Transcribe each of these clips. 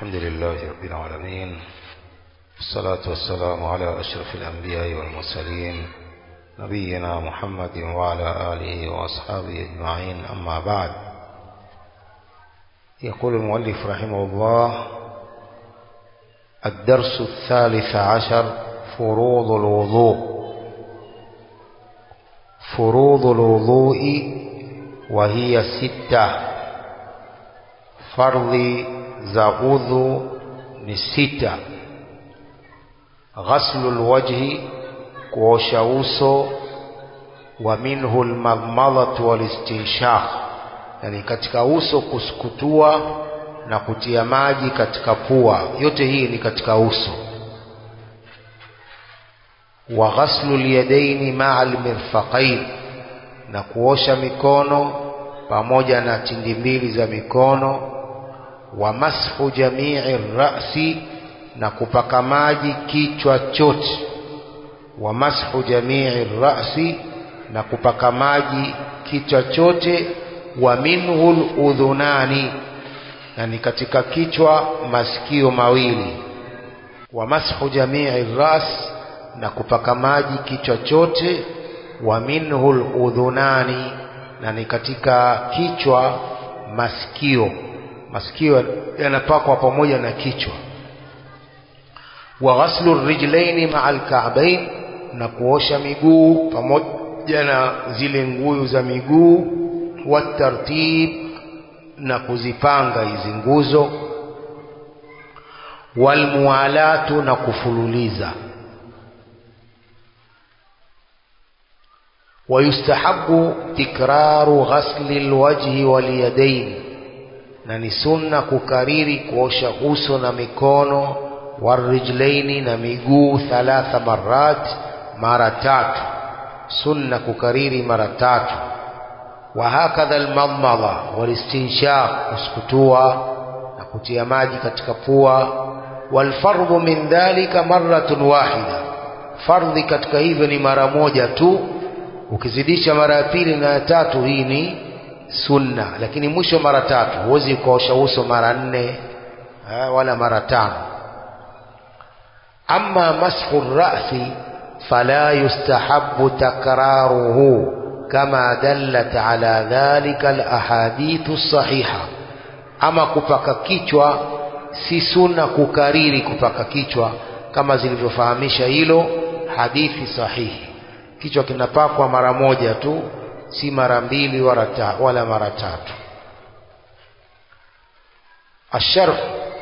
الحمد لله رب العالمين والصلاة والسلام على أشرف الأنبياء والمرسلين نبينا محمد وعلى آله وأصحابه أجمعين أما بعد يقول المؤلف رحمه الله الدرس الثالث عشر فروض الوضوء فروض الوضوء وهي ستة fardhi za udhu ni sita ghaslu lwajhi kuosha uso wa minhu lmadmadhatu walistinshaq yani katika uso kusukutua na kutia maji katika pua yote hii ni katika uso wa ghaslu lyadaini maa lmirfaqain na kuosha mikono pamoja na tindi mbili za mikono wa mashu jamii rasi na kupaka maji kichwa chote wa mashu jamii rasi na kupaka maji kichwa chote wa minhu ludhunani na ni katika kichwa masikio mawili wa mashu jamii ras na kupaka maji kichwa chote wa minhu ludhunani na ni katika kichwa masikio masikio yanapakwa pamoja na kichwa wa ghaslu rijlaini maa alka'bain na kuosha miguu pamoja na zile nguyu za miguu wa tartib na kuzipanga hizi nguzo walmualatu na kufululiza ويستحب تكرار غسل الوجه واليدين na ni sunna kukariri kuosha uso na mikono warijlaini na miguu thalatha marat mara tatu sunna kukariri mara tatu wa hakadha almadmadha walistinshaq kusukutua na kutia maji katika pua walfardhu min dhalika marratun wahida fardhi katika hivyo ni mara moja tu ukizidisha mara ya pili na ya tatu hii ni sunna lakini mwisho mara tatu huwezi ukaosha uso mara nne wala mara tano ama mashu rasi fala yustahabu takraruhu kama dallat ala dhalika alahadithu sahiha ama kupaka kichwa si sunna kukariri kupaka kichwa kama zilivyofahamisha hilo hadithi sahihi kichwa kinapakwa mara moja tu si mara mbili wala, ta, wala mara tatu الشرح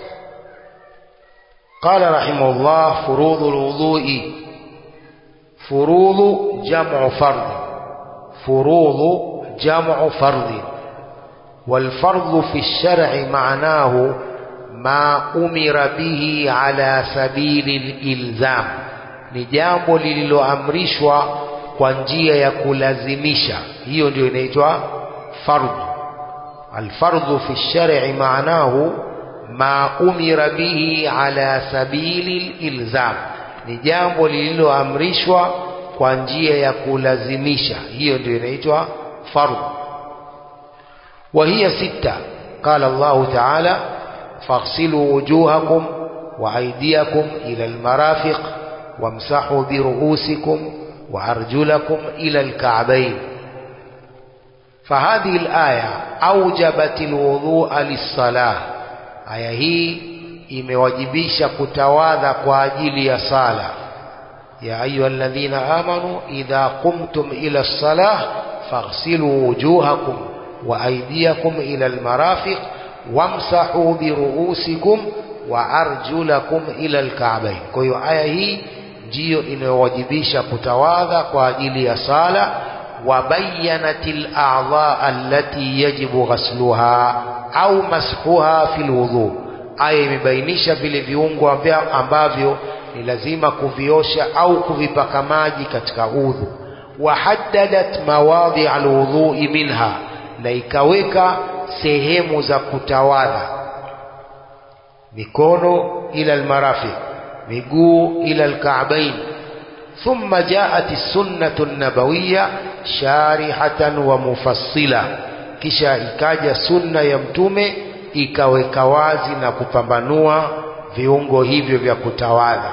قال رحمه الله فروض الوضوء فروض جمع فرض فروض جمع فرض والفرض في الشرع معناه ما أمر به على سبيل الإلزام ni jambo lililoamrishwa kwa njia ya kulazimisha hiyo ndio inaitwa fardhu alfardhu fi shar'i maanahu ma umira bihi ala sabili ilzam ni jambo lililoamrishwa kwa njia ya kulazimisha hiyo ndio inaitwa fardhu wa hiya sita qala Allah ta'ala faghsilu wujuhakum wa aydiyakum ila almarafiq wamsahu biruusikum وأرجلكم إلى الكعبين فهذه الآية أوجبت الوضوء للصلاة آية هي imewajibisha kutawadha kwa ajili ya sala ya ayuha alladhina amanu idha qumtum ila lsalah faghsilu wujuhakum wa aydiyakum ila almarafiq wamsahu biruusikum wa arjulakum ila alka'bayn kwa hiyo aya hii ndiyo inayowajibisha kutawadha kwa ajili ya sala wa bayyanatil a'dha allati yajibu ghasluha au mashuha fil wudu aya imebainisha vile viungo ambavyo ni lazima kuviosha au kuvipaka maji katika udhu wa haddadat mawadhi alwudhu'i minha na ikaweka sehemu za kutawadha mikono ila almarafiq miguu ila alka'bain thumma jaat sunnatu nabawiyya sharihatan wa mufassila kisha ikaja sunna ya mtume ikaweka wazi na kupambanua viungo hivyo vya kutawadha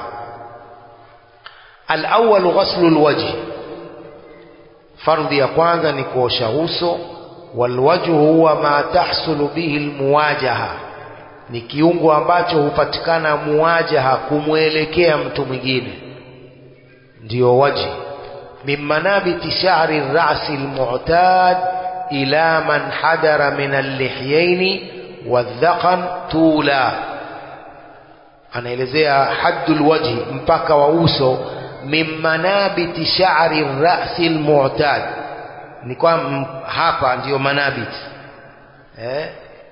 alawwal ghaslu alwajhi fardhi ya kwanza ni kuosha uso walwajhu huwa ma tahsulu bihi almuwajaha ni kiungo ambacho hupatikana muwajaha kumwelekea mtu mwingine ndiyo wajhi min manabiti sha'ri ar-ra'si al-mu'tad ila man hadara min al-lihyayn wadhaqan tula anaelezea haddul wajhi mpaka wa uso min manabiti sha'ri ar-ra'si al-mu'tad ni kwa hapa ndiyo manabit eh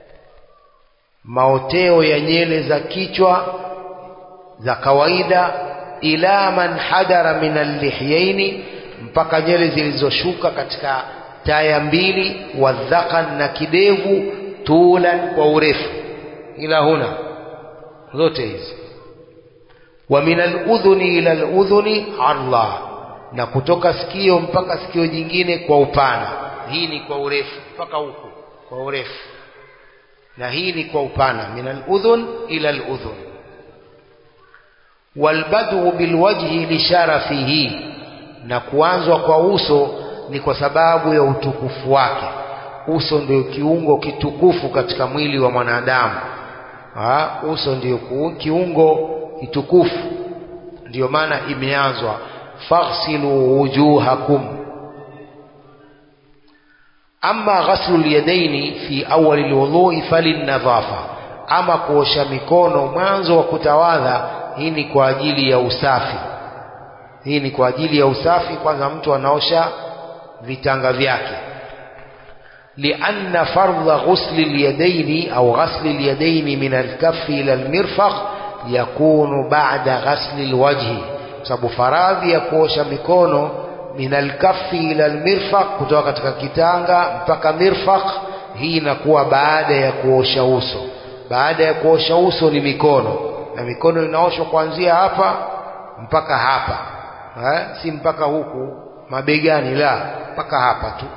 maoteo ya nyele za kichwa za kawaida ila man hadara min al-lihyaini mpaka nyele zilizoshuka katika taya mbili wadhakan na kidevu tulan kwa urefu ila huna zote hizi wa min al-udhuni ila al-udhuni arla na kutoka sikio mpaka sikio jingine kwa upana hii ni kwa urefu mpaka huku kwa urefu na hii ni kwa upana min al-udhun ila al-udhun walbadu bilwajhi lisharafihi na kuanzwa kwa uso ni kwa sababu ya utukufu wake uso ndio kiungo kitukufu katika mwili wa mwanadamu ha, uso ndio kiungo kitukufu ndio maana imeanzwa faghsilu wujuhakum ama ghaslu lyadaini fi awali lwudhui falinadhafa ama kuosha mikono mwanzo wa kutawadha hii ni kwa ajili ya usafi hii ni kwa ajili ya usafi kwanza mtu anaosha vitanga vyake lianna fardha ghusli lyadaini au ghasli lyadaini min alkaffi ila almirfaq yakunu ba'da ghasli alwajhi sababu faradhi ya kuosha mikono min alkaffi ila almirfaq kutoka katika kitanga mpaka mirfaq hii inakuwa baada ya kuosha uso baada ya kuosha uso ni mikono na mikono inaoshwa kuanzia hapa mpaka hapa ha? si mpaka huku mabegani la mpaka hapa tu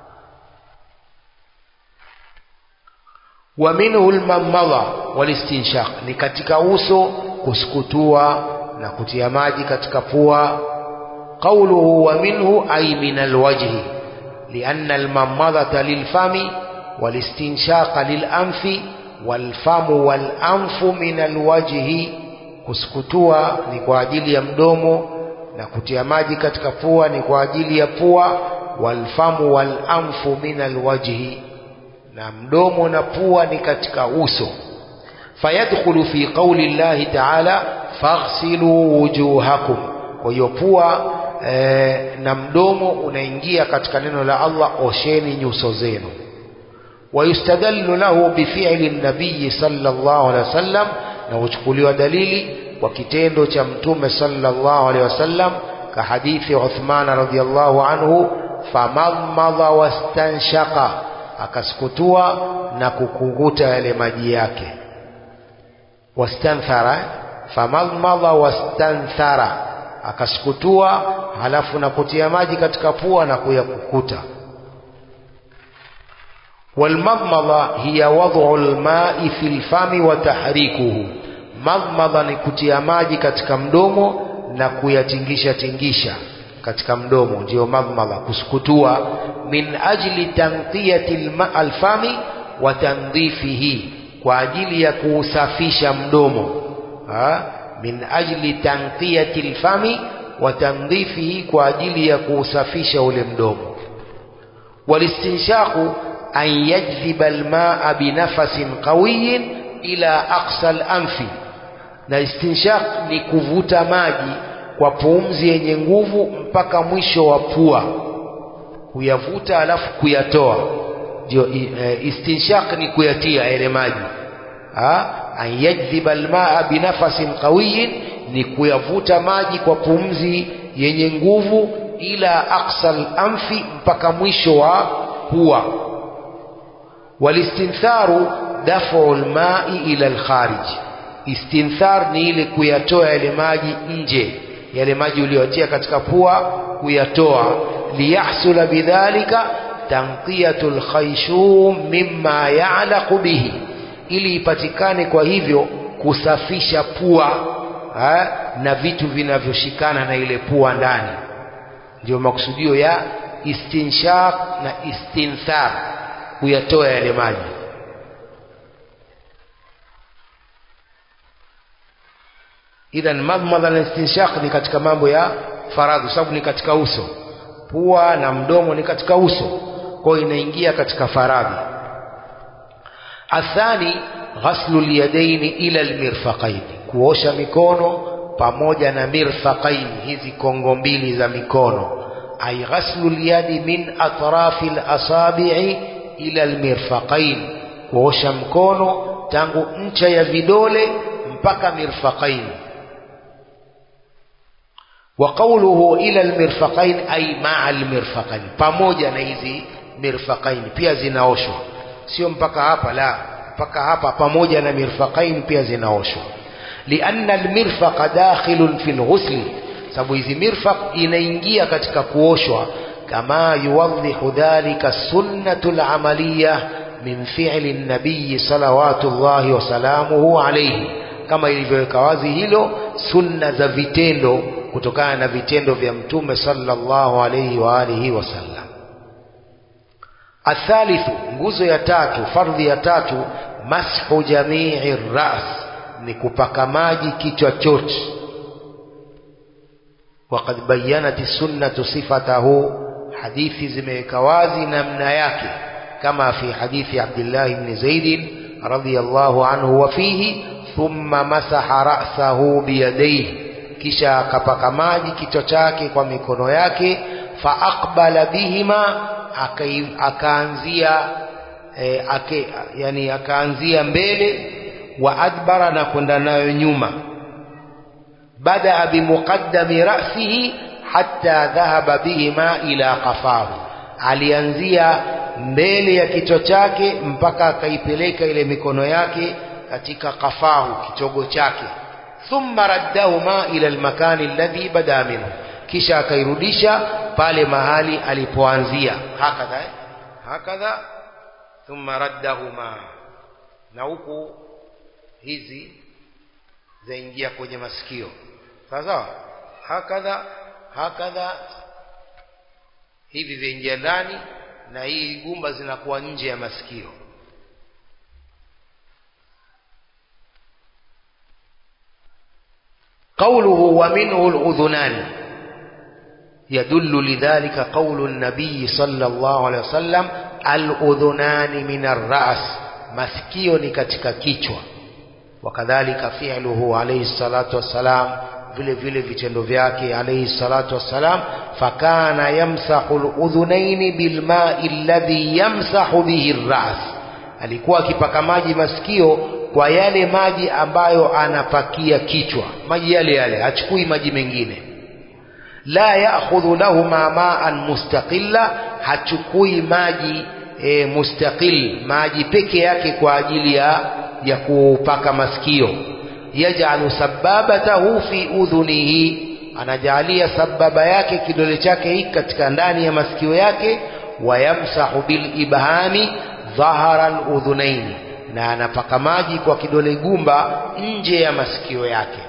wa minhu almamadha walistinshaq ni katika uso kusukutua na kutia maji katika pua qawluhu wa minhu ay min alwajhi lianna almamadha lilfami walistinshaqa lilanfi walfamu walanfu min alwajhi kusukutua ni kwa ajili ya mdomo na kutia maji katika pua ni kwa ajili ya pua walfamu walanfu min alwajhi na mdomo na pua ni katika uso fayadkhulu fi qawli llahi ta'ala faghsilu wujuhakum kwa hiyo pua e, na mdomo unaingia katika neno la Allah osheni nyuso zenu ويستدل له بفعل النبي صلى الله عليه وسلم na huchukuliwa dalili kwa kitendo cha mtume sallallahu alaihi wasallam ka hadithi Uthman radhiyallahu anhu famadmadha wastanshaqa akasukutua na kukunguta yale maji yake wastanthara famadmadha wastanthara akasukutua halafu na kutia maji katika pua na kuyakukuta والمضمضة هي وضع الماء في الفم وتحريكه مضمضة ni kutia maji katika mdomo na kuyatingisha tingisha katika mdomo ndio madmadha kusukutua min ajli tanqiyati alfami wa tandhifihi kwa ajili ya kuusafisha mdomo ha? min ajli tanqiyati alfami wa tandhifihi kwa ajili ya kuusafisha ule mdomo walistinshaqu an yajziba almaa binafasin qawiyin ila aqsa al-anfi na istinshaq ni kuvuta maji kwa pumzi yenye nguvu mpaka mwisho wa pua kuyavuta alafu kuyatoa ndio e, istinshaq ni kuyatia yale maji an yajziba almaa binafasin qawiyin ni kuyavuta maji kwa pumzi yenye nguvu ila aqsa al-anfi mpaka mwisho wa pua walistintharu dafu almai ila alkharij istinthar ni ile kuyatoa yale maji nje yale maji uliyotia katika pua kuyatoa liyahsula bidhalika tanqiyatu alkhayshum mimma ya'laqu bihi ili ipatikane kwa hivyo kusafisha pua ha, na vitu vinavyoshikana na ile pua ndani ndio makusudio ya istinshaq na istinthar kuyatoa yale maji idhan madmadha na istinshaq ni katika mambo ya faradhi sababu ni katika uso pua na mdomo ni katika uso kwa hiyo inaingia katika faradhi athani ghaslu lyadaini ila almirfaqaini kuosha mikono pamoja na mirfaqaini hizi kongo mbili za mikono ay ghaslu lyadi min atrafi alasabi'i ila almirfaqain kuosha mkono tangu ncha ya vidole mpaka mirfaqain wa qawluhu ila almirfaqain ay ma'a almirfaqain pamoja na hizi mirfaqain pia zinaoshwa sio mpaka hapa la mpaka hapa pamoja na mirfaqain pia zinaoshwa lianna almirfaqa dakhilun fi alghusl sababu hizi mirfaq inaingia katika kuoshwa kama yuwadhihu dhalika sunnatu alamaliya min fi'li an-nabiy salawatullahi wa salamuhu alayhi kama ilivyoweka wazi hilo sunna za vitendo kutokana na vitendo vya mtume sallallahu alayhi wa alihi wasallam athalithu nguzo ya tatu fardhi ya tatu mashu jamii ras ni kupaka maji kichwa chote وقد بينت السنة صفته حديث زميك وازي نمنا yake كما في حديث عبد الله بن زيد رضي الله عنه وفيه ثم مسح رأسه بيديه kisha akapaka maji kichwa chake kwa mikono yake fa aqbala bihima akaanzia e, ake, yani akaanzia mbele wa adbara na kwenda nayo nyuma badaa bimuqaddami ra'sihi hatta dhahaba bihima ila qafahu alianzia mbele ya kichwa chake mpaka akaipeleka ile mikono yake katika qafahu kitogo chake thumma raddahuma ila almakani alladhi bada minhu kisha akairudisha pale mahali alipoanzia hakadha eh? hakadha thumma raddahuma na huku hizi zaingia kwenye masikio sawa sawa hakadha hakadha hivi vyaingia ndani na hii gumba zinakuwa nje ya masikio قوله ومنه الأذنان يدل لذلك قول النبي صلى الله عليه وسلم الأذنان من الرأس masikio ni katika kichwa wakadhalika fi'luhu alayhi salatu wassalam vile vile vitendo vyake alayhi salatu wassalam fakana yamsahu aludhunaini bilma'i alladhi yamsahu bihi ar-ra's alikuwa akipaka maji masikio kwa yale maji ambayo anapakia kichwa maji yale yale hachukui maji mengine la ya'khudhu lahuma ma'an mustaqilla hachukui maji e, mustaqil maji peke yake kwa ajili ya ya kupaka masikio yaj'alu sababatahu fi udhunihi anajalia sababa yake kidole chake hiki katika ndani ya masikio yake wayamsahu bil ibhami dhahara al udhunaini na anapaka maji kwa kidole gumba nje ya masikio yake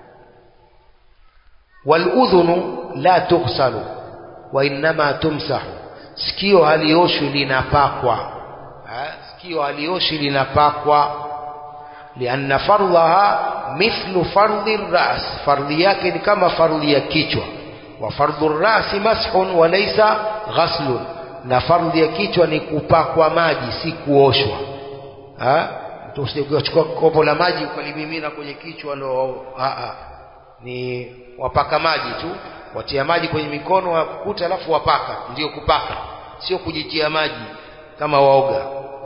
waludhunu la tughsalu wa innama tumsahu sikio halioshwi linapakwa ha? sikio halioshwi linapakwa lianna fardhaha mithlu fardhi ras fardhi yake ni kama fardhi ya kichwa wa fardhu rasi mashun wa laysa ghaslun na fardhi ya kichwa ni kupakwa maji si kuoshwa ukichukua kopo la maji ukalimimina kwenye kichwa ndo ni wapaka maji tu watia maji kwenye mikono wakuta alafu wapaka ndio kupaka sio kujitia maji kama waoga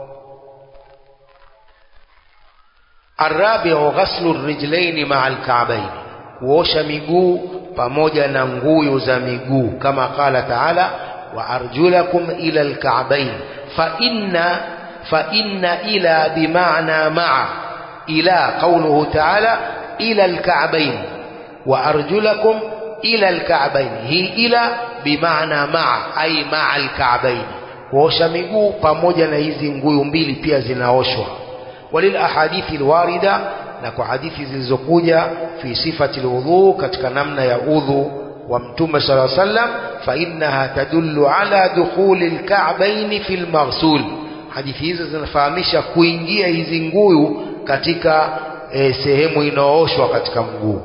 arabiu ghaslu rijlaini maa alkaabaini kuosha miguu pamoja na nguyu za miguu kama qala taala wa arjulakum ila alkaabain fa inna fa inna ila bimaana maa ila qawluhu taala ila alkaabain wa arjulakum ila alka'bayn hii ila bimaana maa ai maa alka'bayn kuosha miguu pamoja na hizi nguyu mbili pia zinaoshwa walil ahadithi alwarida na kwa hadithi zilizokuja fi sifati alwudhu katika namna ya udhu wa mtume sallallahu alaihi wasallam fa innaha tadullu ala dukhuli alka'bayn fi almaghsul hadithi hizo zinafahamisha kuingia hizi nguyu katika e, sehemu inayooshwa katika mguu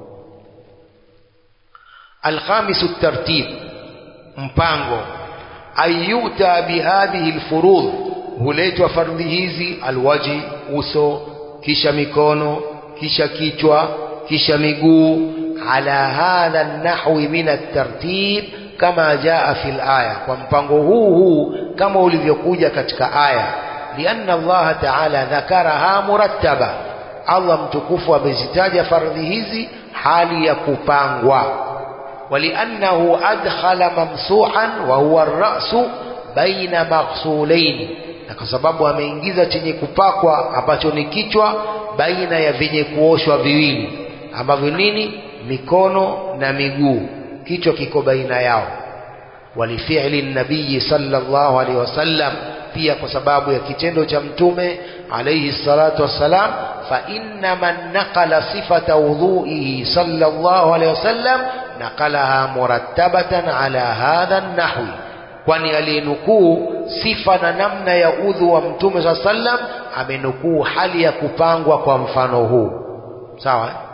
alkhamisu tartib mpango ayuta bihadhihi alfurudh huletwa fardhi hizi alwaji uso kisha mikono kisha kichwa kisha miguu ala hadha nahwi min at-tartib kama jaa fil aya kwa mpango huu huu kama ulivyokuja katika aya lianna Allah ta'ala dhakaraha murattaba Allah mtukufu amezitaja fardhi hizi hali ya kupangwa ولأنه أدخل ممسوحا وهو الرأس بين مغسولين na kwa sababu ameingiza chenye kupakwa ambacho ni kichwa baina ya vyenye kuoshwa viwili ambavyo nini mikono na miguu kichwa kiko baina yao walifi'li nabii sallallahu alaihi wasallam pia kwa sababu ya kitendo cha mtume alayhi salatu wassalam fa inna man naqala sifata wudhu'ihi sallallahu alaihi wasallam naqalaha murattabatan ala hadha an-nahwi kwani aliyenukuu sifa na namna ya udhu wa mtume saa sallam amenukuu hali ya kupangwa kwa mfano huu sawa eh?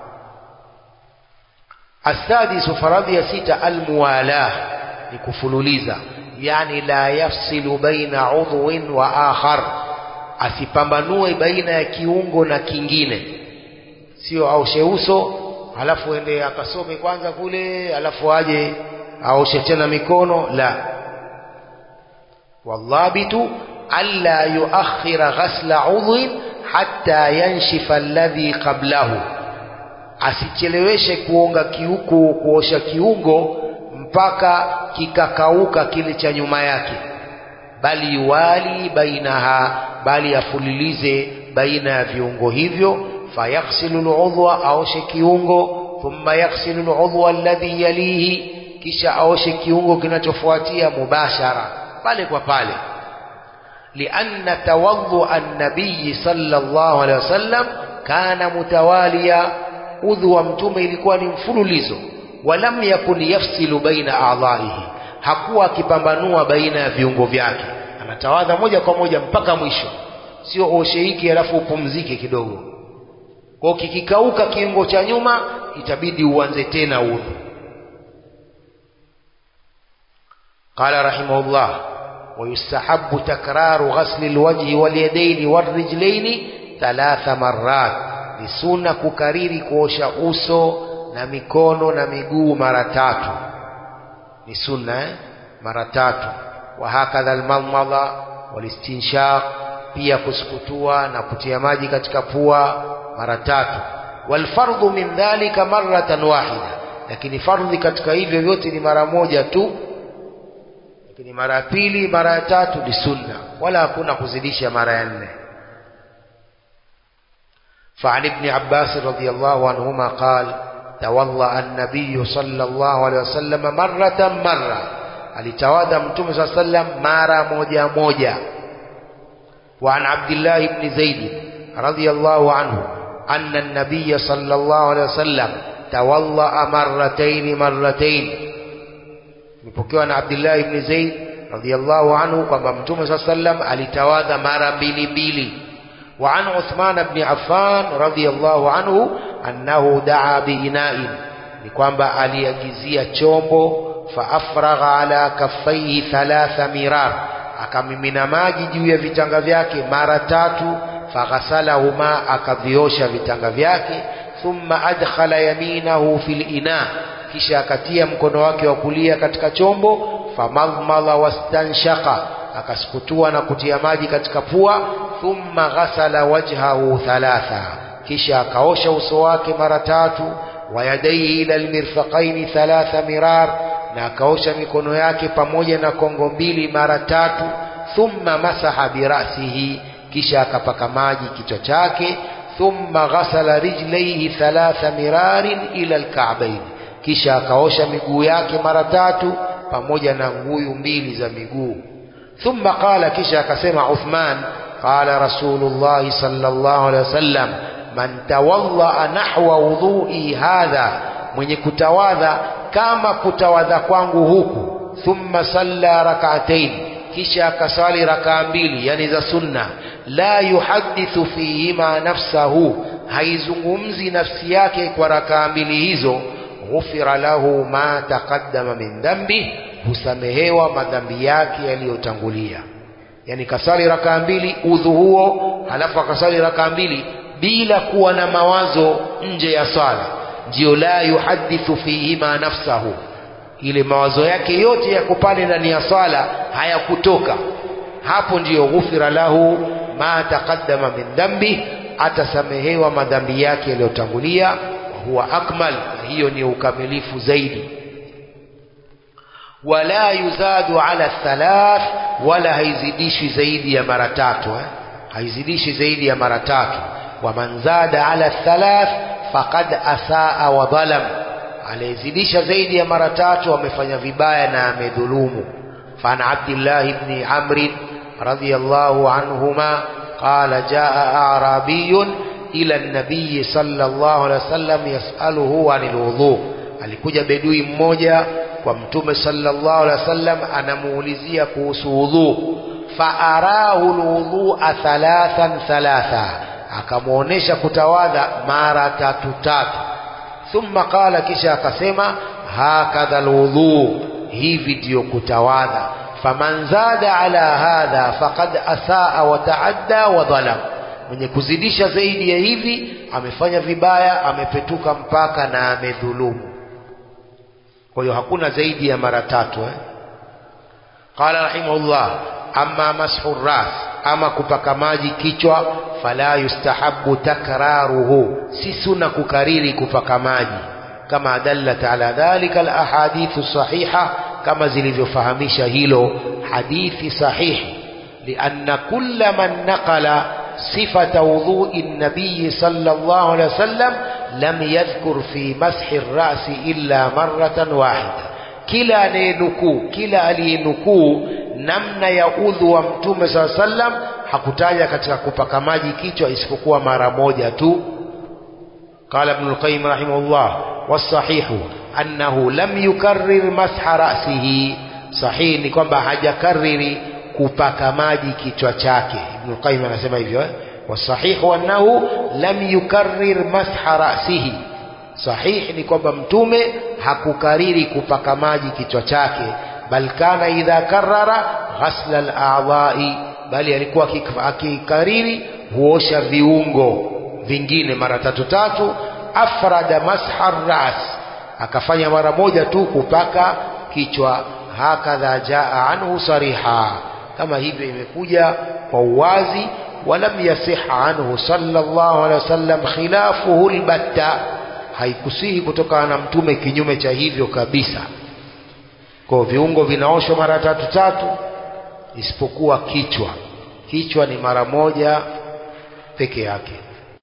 السادس فرض يا ستة الموالاة لكفلوليزا يعني لا يفصل بين عضو وآخر asipambanue baina ya kiungo na kingine sio aoshe uso alafu ende akasome kwanza kule alafu aje aoshe tena mikono la والضابط ألا يؤخر غسل عضو حتى ينشف الذي قبله asicheleweshe kuonga kiuku kuosha kiungo mpaka kikakauka kile cha nyuma yake bali yuwali bainaha bali afulilize baina ya viungo hivyo fayaghsilu aludhwa aoshe kiungo thumma yaghsilu aludhwa alladhi yalihi kisha aoshe kiungo kinachofuatia mubashara pale kwa pale lianna tawadhu an-nabiy sallallahu alaihi wasallam kana mutawaliya udhu wa mtume ilikuwa ni mfululizo walam yakun yafsilu baina a'dha'ihi hakuwa akipambanua baina ya viungo vyake anatawadha moja kwa moja mpaka mwisho sio oshe hiki alafu upumzike kidogo kwa kikikauka kiungo cha nyuma itabidi uanze tena udhu قال رحمه الله ويستحب تكرار غسل الوجه واليدين والرجلين ثلاث مرات ni sunna kukariri kuosha uso na mikono na miguu mara tatu ni sunna eh? mara tatu wa hakadha almadmada walistinshaq pia kusukutua na kutia maji katika pua mara tatu walfardhu min dhalika maratan wahida lakini fardhi katika hivyo vyote ni mara moja tu lakini mara ya pili mara ya tatu ni sunna wala hakuna kuzidisha mara ya nne فعن ابن عباس رضي الله عنهما قال تولى النبي صلى الله عليه وسلم مرة مرة alitawadha mtume saa sallam mara moja moja وعن عبد الله بن زيد رضي الله عنه أن النبي صلى الله عليه وسلم تولى مرتين مرتين مpokewa na Abdullah ibn Zaid radhiyallahu anhu kwamba mtume saa sallam alitawadha mara mbili mbili وعن عثمان بن عفان رضي الله عنه أنه دعا بإناء ni kwamba aliagizia chombo faafragha ala kaffaihi thalatha mirar akamimina maji juu ya vitanga vyake mara tatu faghasalahuma akaviosha vitanga vyake thumma adkhala yaminahu fil ina kisha akatia mkono wake wa kulia katika chombo famadmala wastanshaka akasukutua na kutia maji katika pua thumma ghasala wajhahu thalatha kisha akaosha uso wake mara tatu wayadaihi ila almirfaqaini thalatha mirar na akaosha mikono yake pamoja na kongo mbili mara tatu thumma masaha birasihi kisha akapaka maji kichwa chake thumma ghasala rijlaihi thalatha mirarin ila alka'bayn kisha akaosha miguu yake mara tatu pamoja na nguyu mbili za miguu thumma qala kisha akasema Uthman قال رسول الله صلى الله عليه وسلم من توضأ نحو وضوئي هذا mwenye kutawadha kama kutawadha kwangu huku thumma salla rak'atayn kisha akasali rakaa mbili yani za sunna la yuhadithu fihima nafsahu haizungumzi nafsi yake kwa rakaa mbili hizo ghufira lahu ma taqaddama min dhambi husamehewa madhambi yake yaliyotangulia yani kasali rakaa mbili udhu huo halafu akasali rakaa mbili bila kuwa na mawazo nje ya swala ndio la yuhadithu fihima nafsahu ile mawazo yake yote yako pale ndani ya swala hayakutoka hapo ndiyo ghufira lahu ma taqaddama min dhambi atasamehewa madhambi yake yaliyotangulia huwa akmal na hiyo ni ukamilifu zaidi wala yuzadu ala thalath wala haizidishi zaidi ya mara tatu eh? haizidishi zaidi ya mara tatu waman zada ala thalath faqad asaa wa dhalam aliyezidisha zaidi ya mara tatu amefanya vibaya na amedhulumu فعن عبد الله بن عمرو رضي الله عنهما قال جاء أعرابي إلى النبي صلى الله عليه وسلم يسأله عن الوضوء alikuja bedui mmoja kwa mtume sallallahu alaihi wasallam anamuulizia kuhusu wudhu faarahu lwudhua thalathan thalatha akamwonyesha kutawadha mara tatu tatu thumma qala kisha akasema hakadha lwudhu hivi ndiyo kutawadha faman zada ala hadha faqad asaa wa taadda wa dhalam mwenye kuzidisha zaidi ya hivi amefanya vibaya amepetuka mpaka na amedhulumu kwa hiyo hakuna zaidi ya mara tatu eh? qala rahimahullah amma mashu ras ama kupaka maji kichwa fala yustahabu takraruhu si suna kukariri kupaka maji kama dallat ala dhalika alahadithu sahiha kama zilivyofahamisha hilo hadithi sahihi lianna kulla man naqala صفة وضوء النبي صلى الله عليه وسلم لم يذكر في مسح الرأس إلا مرة واحدة kila anayenukuu kila aliyenukuu namna ya udhu wa mtume saa sallam hakutaja katika kupaka maji kichwa isipokuwa mara moja tu qala ibn al-qayyim rahimahullah wasahihu annahu lam yukarrir masha ra'sihi sahihi ni kwamba hajakariri kupaka maji kichwa chake ibn al-qayyim anasema hivyo eh? wasahihu annahu lam yukarrir masha ra'sihi sahihi ni kwamba mtume hakukariri kupaka maji kichwa chake bal kana idha karrara ghasla al-a'dha'i bali alikuwa akikariri huosha viungo vingine mara tatu tatu afrada masha ras akafanya mara moja tu kupaka kichwa hakadha jaa anhu sariha kama hivyo imekuja kwa uwazi walam yasiha anhu sallallahu alaihi wasallam khilafuhu albatta haikusihi kutokana na mtume kinyume cha hivyo kabisa kwa viungo vinaoshwa mara tatu tatu isipokuwa kichwa kichwa ni mara moja peke yake